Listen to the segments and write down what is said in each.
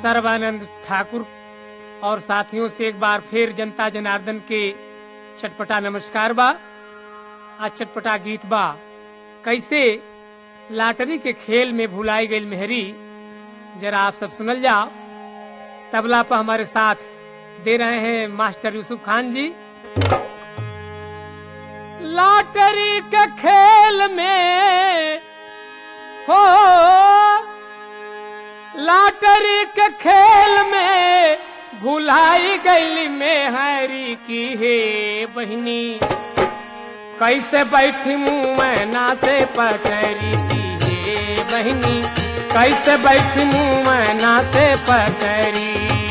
सर्वानंद ठाकुर और साथियों से एक बार फिर जनता जनार्दन के चटपटा नमस्कार बा आज चटपटा गीत बा कैसे लाटरी के खेल में भुलाई गई मेहरी जरा आप सब सुनल जाओ तबला पर हमारे साथ दे रहे हैं मास्टर यूसुफ खान जी लॉटरी के खेल में हो लॉटरी के खेल में भुलाई गई में हरी की हे बहनी कैसे बैठी मुँह में ना से पकड़ी की हे बहनी कैसे बैठी मुँह में ना से पकड़ी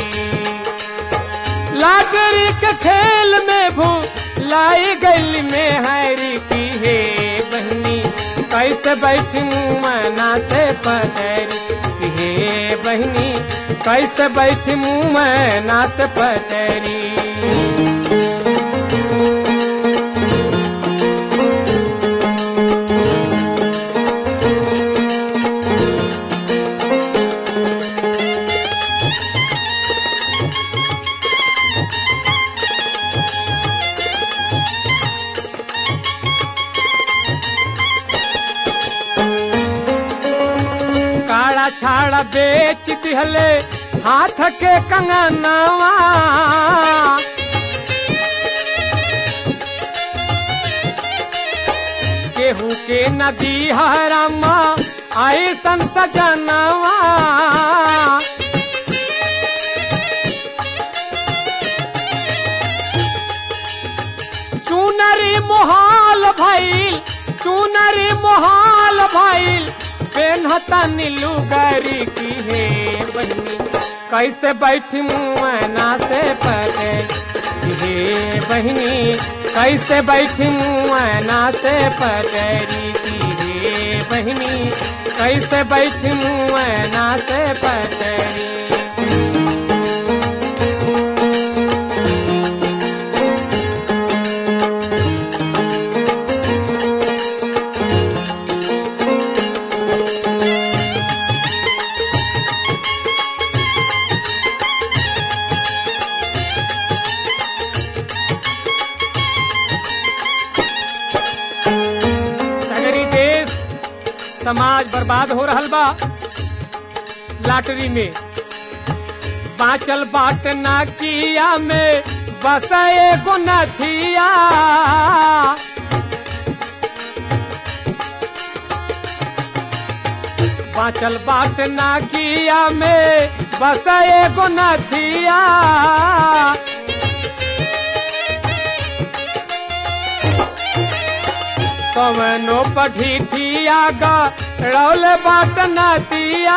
लॉटरी के खेल में भुलाई गई में हरी की हे बहनी कैसे बैठी मुँह में ना से पकड़ी हे बहनी कैसे बैठी मुँह में नात पटरी काड़ा छाड़ा बेच दिहले हाथ के कंगनवा केहू के नदी हरामा आई संत जनवा चुनरी मोहाल भइल चुनरी मोहाल भइल पेनहता नीलू गरी की हे बहनी कैसे बैठी मुँह ना से पड़े हे बहनी कैसे बैठी मुँह ना से पटरी की हे बहनी कैसे बैठी मुँह ना से पटरी सगरी देश समाज बर्बाद हो रहल बा लाटरी में बाचल बाट ना किया में बस एगो नथिया बाचल बाट ना किया में बस एगो नथिया कवनो पठिठिया गा रौल बाट नतिया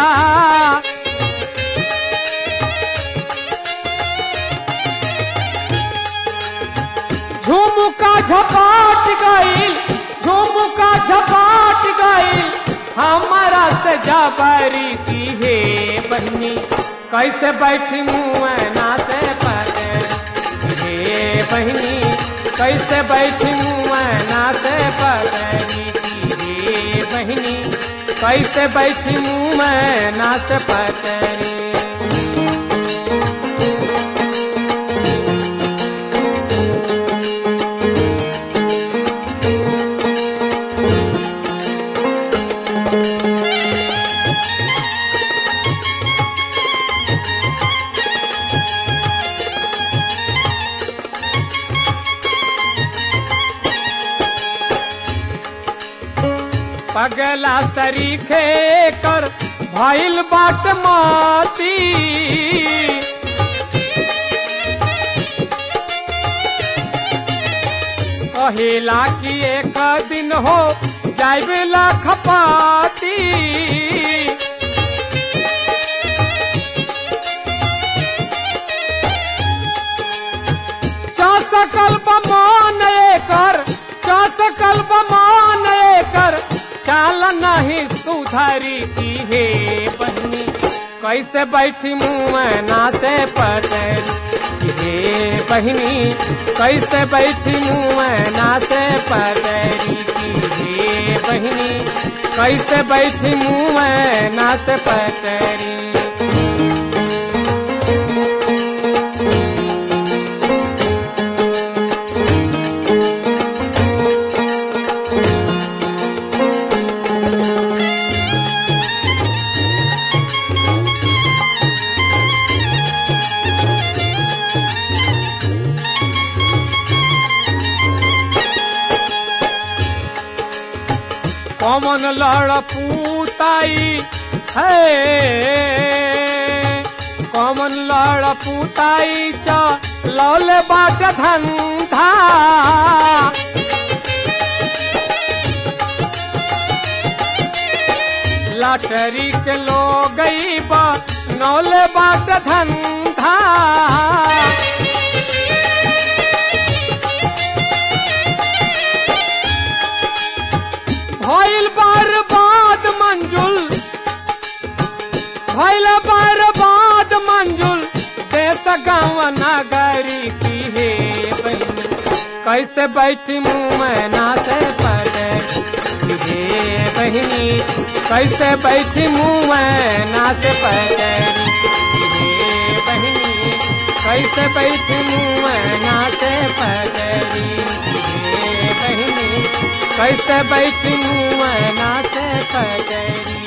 झुमुका झपाट गईल झुमुका झपाट गईल हमारा से जबरी की हे बहनी कैसे बैठी मुँह ना से पड़े हे बहनी कैसे बैठी मुँह ना से पड़े हे बहनी कैसे बैठी मुँह ना से पड़े पगला सरीखे कर भइल बाट माती कहेला कि एक दिन हो जाइबेला खपाती चौसकल बमान एकर चौसकल बमान एकर चाल नहीं सुधारी की हे बहनी कैसे बैठी मुँह ना से पटरी हे बहनी कैसे बैठी मुँह ना से पटरी की हे बहनी कैसे बैठी मुँह में नाच पटरी कौमन लड़ पूताई है कौमन लड़ पूताई च लौल बाट धंधा लटरी के लो गई बा नौल बाट धंधा भइल बर्बाद मंजुल भइल बर्बाद मंजुल देश गाँव नगरी की हे बहिनी कैसे बैठी मुँह में नाचे पड़े हे बहिनी कैसे बैठी मुँह में नाचे पड़े हे बहिनी कैसे बैठी मुँह में नाचे पड़े हे बहिनी कैसे बैठी मुँह में नाचे पगरी